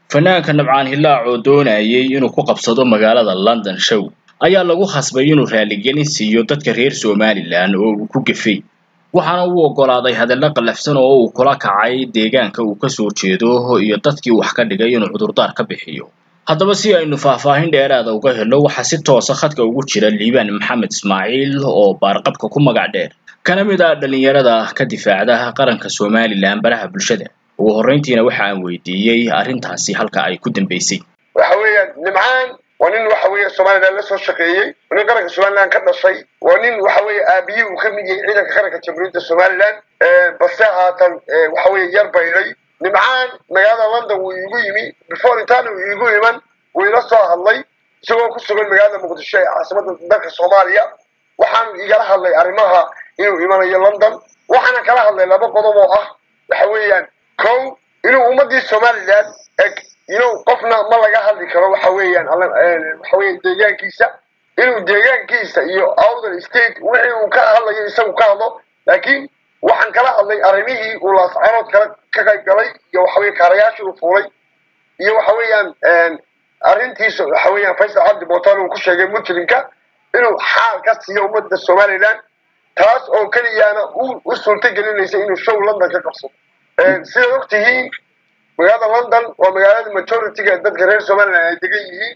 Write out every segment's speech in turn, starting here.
fanaanka nabcaan hillaac oo doonayay inuu ku qabsado magaalada london show ayaa lagu khasbay inuu raaligelin siiyo dadka reer somalilan oo uu ku gefay waxaana uu oggolaaday hadallo qallafsan oo uu kula kacay deegaanka uu kasoo jeedo iyo dadkii wax ka dhigay inuu cudurdaar ka bixiyo haddaba si aynu faahfaahin dheeraada uga helo waxaa si toosa khadka ugu jira liibaan maxamed ismaaciil oo baarqabka ku magac dheer kana mid ah dhallinyarada ka difaacda qaranka somalilan baraha bulshada ugu horrayntiina waxa aan weydiiyey arrintaasi halka ay ku dambaysay waxa weeyaan nimcaan waa nin waxa weeye somalilan la soo shaqeeyey waa nin qaranka somalilan ka dhashay waa nin waxa weeye aabiyii uu ka mid yahay ciidanka qaranka jamhuuriyadda somalilan balse haatan waxa weeye yar baydhay nimcaan magaalada london wuu iigu yimi before intaan uu iigu iman wuu ila soo hadlay isagoo ku sugan magaalada muqdisho ee caasimadda dalka soomaaliya waxaanu igala hadlay arrimaha inuu imanayo london waxaana kala hadlay laba qodob oo ah waxa weeyaan kow inuu ummadii somalilan eg inuu qofna ma laga hadli karo waxa weeyaan waxa weeye deegaankiisa inuu deegaankiisa iyo outer state wixii uu ka hadlayo isagu ka hadlo laakiin waxaan kala hadlay arrimihii uu laascarood kala ka qayb galay iyo waxa weye kaarayaashii uu fuulay iyo waxa weeyaan arrintiisa waxa weeyaan faysal cabdi bootaan uu ku sheegay muslimka inuu xaal ka siiyo ummadda somalilan taas oo keliyaana u suurto gelinaysa inuu show london ka qabsado sidaad og tihiin magaalada london waa magaalada majority-ga dadka reer somalilan ay degan yihiin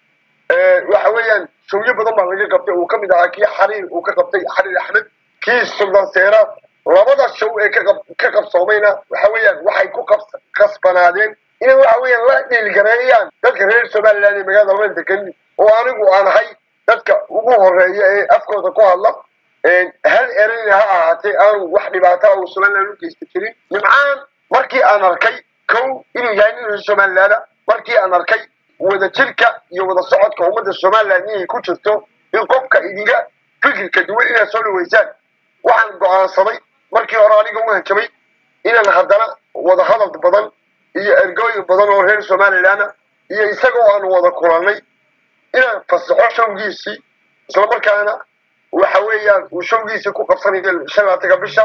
waxa weeyaan showyo badan baa laga qabtay uu kamid ahaa kii xariir uu ka qabtay xariir axmed kii suldan seera labada show ee ka qabsoomayna waxa weeyaan waxay ku kasbanaadeen inay waxa weeyaan la dhiilgareeyaan dadka reer somalilan ee magaalada london degan oo anigu aan ahay dadka ugu horeeya ee afkooda ku hadla hal erayna ha ahaatee aanu wax dhibaata uu somalilan u geysta jirin nimcaan markii aan arkay kow inuu yahay nin reer somalilaana markii aan arkay wada jirka iyo wada socodka ummadda somalilan inay ku jirto in qofka idinga fikirka duwan inaad soo dhaweysaan waxaan go'aansaday markii hore aniga u hanjabay inaan haddana wada hadal badan iyo ergooyin badan oo reer somalilaana iyo isagoo aan wada kulannay inaan fasaxo showgiisii islamarkaana waxa weeyaan uu showgiisii ku qabsanayo shan labatanka bisha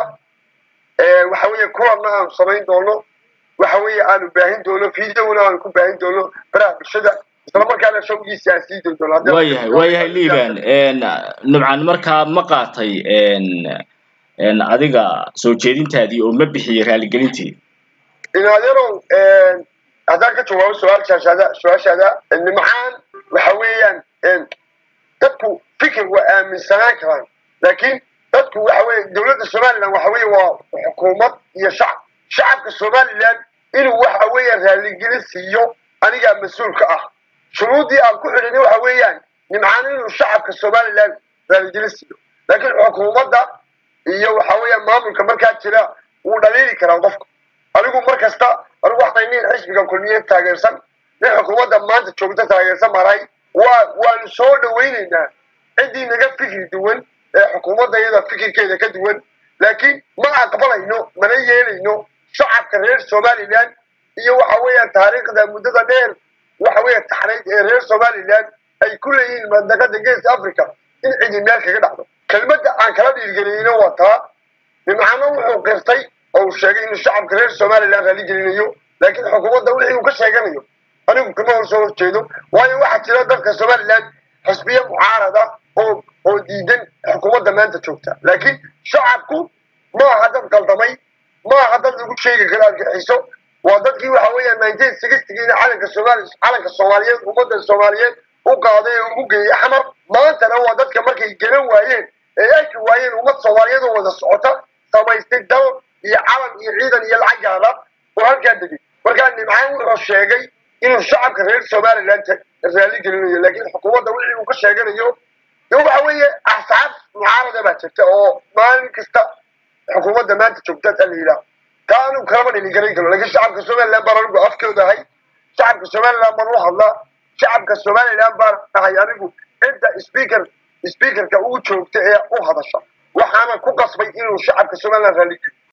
waxa weeye kulanna aanu samayn doono waxa weeye aanu baahin doono videona aanu ku baahin doono baraha bulshada islamarkaana showgiisii aan sii dayn doono waayahay waayahay liban nubcan markaa ma qaatay adiga soo jeedintaadii oo ma bixiyey raaligelintii inadeerow haddaan ka jawaabo su-aalshaashaada su-aashaada nimcaan waxa weeyaan dadku fikir waa aaminsanaan karaan laakiin dadku waxa weeye dowladda somalilan waxa weeye waa xukuumad iyo shacab shacabka somalilan inuu waxa weeyaan raaligelin siiyo anigaa mas-uulka ah shuruuddii aan ku xidhini waxa weeyaan nimcaan inuu shacabka somalilan raaligelin siiyo laakiin xukuumadda iyo waxa weeyaan maamulka markaa jira wuu dhaliili karaa qofka anigu mar kasta anigu waxtay nin xisbiga kulmiye taageersan nin xukuumadda maanta joogta taageersan maray waa waanu soo dhawaynaynaa ciddii naga fikri duwan ee xukuumadda iyada fikirkeeda ka duwan laakiin ma aqbalayno mana yeelayno shacabka reer somalilan iyo waxa weeyaan taariikhda muddada dheer waxa weeya taxnayd ee reer somalilan ay ku leeyihiin mandaqada geeska africa in cidi meel kaga dhacdo kelmadda aan kala dhiirgeliyeyno waa taa nimcano wuxuu qirtay oo uu sheegay inuu shacabka reer somalilan raali gelinayo laakiin xukuumadda wixii uu ka sheeganayo anigu kama hor soo horjeedo waayo waxaa jira dadka somalilan xisbiye mucaarad ah oo oo diidan xukuumadda maanta joogta laakiin shacabku ma aha dad qaldamay ma aha dad lagu sheegi karo argaxiso waa dadkii waxa weeyaan nineteen sixtygiina calanka soomaali calanka soomaaliyeed ummadda soomaaliyeed u qaaday ee ugu geeyey xamar maantana waa dadka markay garan waayeen ee arki waayeen ummad soomaaliyeed oo wada socota samaystay dal iyo calan iyo ciidan iyo lacag gaada oo halkaa degay markaa nimcaan wuxuu sheegay inuu shacabka reer somalilan raali gelinayo laakiin xukuumadda wixii uu ka sheeganayo de waxa weeye axsaab mucaarada baa jirta oo maalin kasta xukuumadda maanta joogta taa la yidhaah taa anigu kalama dhiligaran karo laakiin shacabka somalilan baan anigu afkooda ahay shacabka somalilan baan u hadlaa shacabka somalilan baan ahay anigu cidda speaker speakerka ugu joogta ee u hadasha waxaana ku qasbay inuu shacabka somalilan raaligeliyo